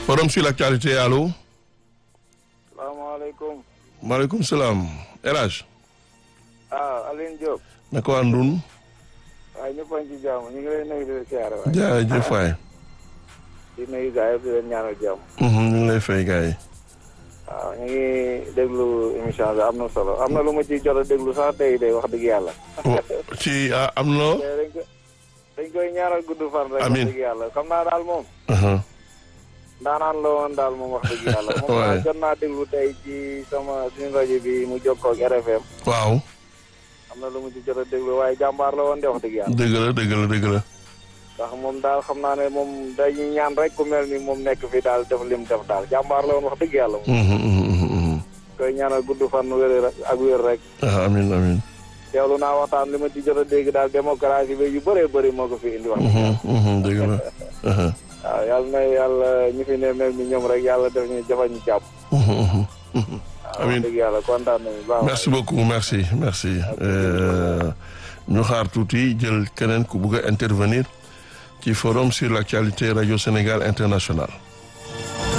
forum sur l'actualité allo. salaamaaleykum. maaleykum salaam El Hadj. ah Aline Diop. naka waa Ndun. waaye ñëpp a ngi ci jàmm ñu ngi lay nuyu di la siyaare waay. jaajëf waay. di nuyu gars yëpp di leen ñaanal jàmm. ñu ngi lay fay gars yi. waaw ñu ngi déglu émission bi am na solo am na lu ma ci jot a déglu sax tey day wax dëgg yàlla. ci ah, am na. dañ ko dañ koy ñaanal gudd fan rek. Amiin. wax dëgg yàlla xam naa daal moom. ndaanaan la woon daal moom wax dëgg yàlla. moom Waay. naa jot naa déglu tey ci sama suñu rajo bi mu jokkoo ak RFM. waaw. am na lu mu ci jot a déglu waaye jàmbaar la woon de wax dëgg yàlla. dëgg la dëgg la dëgg la. ndax moom daal xam naa ne moom dañuy ñaan rek ku mel ni moom nekk fi daal def lim def daal jàmbaar la woon wax dëgg yàlla moom. Mhm, mhm, mhm, mhm. koy ñaanal gudd fan wér rek ak wér rek. ah amiin amiin. teewlu naa waxtaan li ma ci jot a dégg daal démocratie bi yu bëree bëri moo ko fi indi wax. Mhm, mhm, dëgg la. aha. waaw yàlla na yàlla ñu fi ne mel ni ñoom rek yàlla def ñu jafa ñu jàpp. Mhm, mhm, mhm. waaw wax Amiin. dëgg yàlla kontaan nañu baax. merci beaucoup merci merci. Euh, ñu xaar tuuti jël keneen ku bugg a intervenir ci forum sur l'actualité radio Sénégal international.